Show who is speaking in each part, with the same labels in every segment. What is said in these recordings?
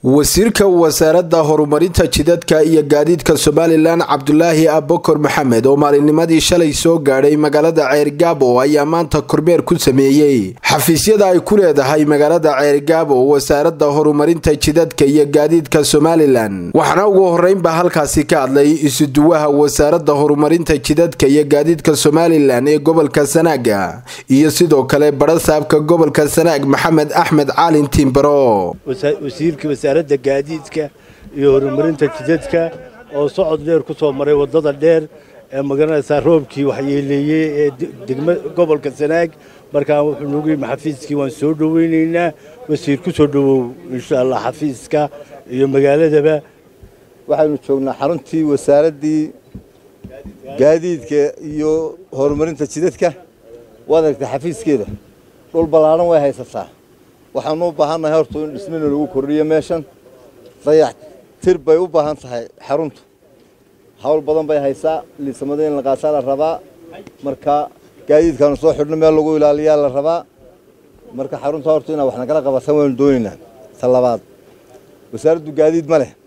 Speaker 1: wasiirka wasaaradda horumarinta jidadka iyo gaadiidka somalilan cabdulaahi abokor maxamed oo maalinnimadii shalay soo gaadhay magaalada ceergaabo ayaa maanta kormeer ku sameeyey xafiisyada ay ku leedahay magaalada ceergaabo wasaaradda horumarinta jidadka iyo gaadiidka somalilan waxaana ugu horeynba halkaasi ka hadlay isuduwaha wasaaradda horumarinta jidadka iyo gaadiidka somalilan ee gobolka sanaaga iyo sidoo kale barasaabka gobolka sanaag maxamed axmed caalin tiimbaro
Speaker 2: wasiirka wasaaradda gaadiidka iyo horumarinta jidadka oo socod dheer ku soo maray waddada dheer ee magaranaysaa roobkii waxyeeleeyey ee degma gobolka sanaag markaa wuxuu noogu yimi xafiiskii waan soo dhoweynaynaa wasiir ku soo dhowow insha allah xafiiska iyo magaaladaba
Speaker 3: waxaynu joognaa xaruntii wasaaraddii gaadiidka iyo horumarinta jidadka waad aragtay xafiiskeeda dhul ballaadhan way haysataa waxaanu u baahannahay horta in dhismina lagu kordhiyo meeshan dayax tir bay u baahan tahay xaruntu hawl badan bay haysaa liisamada in la qaasaa la rabaa marka gaadiidkaanu soo xidhno meel lagu ilaaliyaa la rabaa marka xarunta horta inaa wax nagala qabatan waynu doonaynaa ta labaad wasaaraddu gaadiid ma leh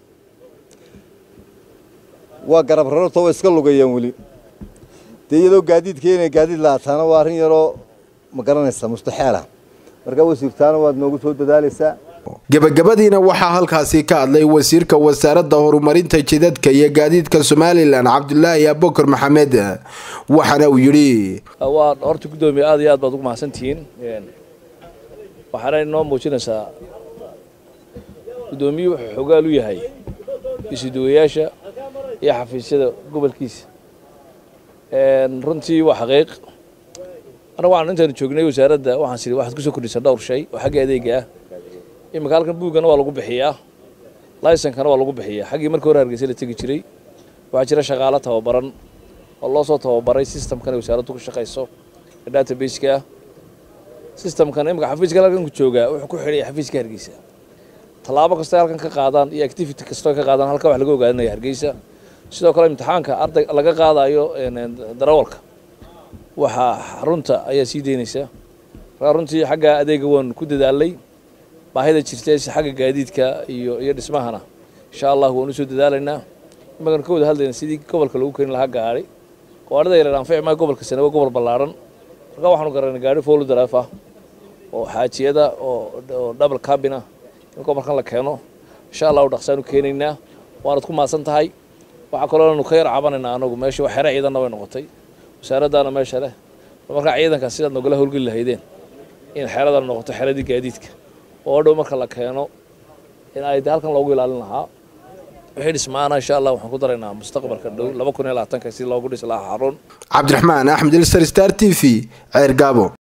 Speaker 3: waa garab rararto way iska lugayaan weli dee iyadoo gaadiidka inay gaadiid laataana waa arrin yaroo ma garanaysa mustaxeela marka wasiirtaana waad noogu soo dadaalaysaa
Speaker 1: gebagabadiina waxaa halkaasi ka hadlay wasiirka wasaaradda horumarinta jidadka iyo gaadiidka somalilan cabdulaahi abokor maxamed waxaana uu yidhi
Speaker 4: waa horta guddoomiye aad iyo aad baad ugu mahadsantihiin waxaana inoo muujinaysaa guddoomiyuhu wuxuu xogaal u yahay isuduwayaasha iyo xafiisyada gobolkiisa runtii waa xaqiiq annagu waxaan intaanu joognay wasaaradda waxaan siri waxaad kusoo kordhisaa dhowr shay oo xagga adeega ah iminka halkan buuggana waa lagu bixiyaa laysankana waa lagu bixiyaa xaggii markii hore hargeysa la tegi jiray waxaa jira shaqaalo tababaran oo loo soo tababaray systemkan wasaaraddu ku shaqayso ee databaseka ah systemkan iminka xafiiska halkan ku joogaa wuxuu ku xidhay xafiiska hargeysa tallaabo kastoo halkan ka qaadaan iyo activity kastoo ka qaadaan halkan wax laga ogaadanaya hargeysa sidoo kale imtixaanka arday laga qaadayo darawalka waxaa xarunta ayaa sii daynaysaa markaa runtii xagga adeega waan ku dadaalay baahida jirta si xagga gaadiidka iyo iyo dhismahana insha allah waan usoo dadaalaynaa imagan ka wada hadlayna sidii gobolka lagu keeni lahaa gaari gawaarida yareer anfici maa gobolka sane waa gobol ballaaran markaa waxaanu garanay gaari foolu daraaf ah oo xaajiyada oo double cabin ah in gobolkan la keeno insha allahu dhaqsaanu keenaynaa waanad ku maasan tahay waxaa kaloo anu ka yar cabanaynaa anagu meesha wax xere ciidanna way noqotay wasaaraddaana meesha leh markaa ciidanka sidaad nogala howlgeli lahaydeen in xeradana noqoto xeradii gaadiidka oo dhow marka la keeno in ay halkan loogu ilaalin lahaa wixii dhismaana insha allah waxaan ku daraynaa mustaqbalka dhow laba kun iyo labaatanka si loogu dhisi lahaa xarun
Speaker 1: cabdiraxmaan axmed ilsar star t v ceergaabo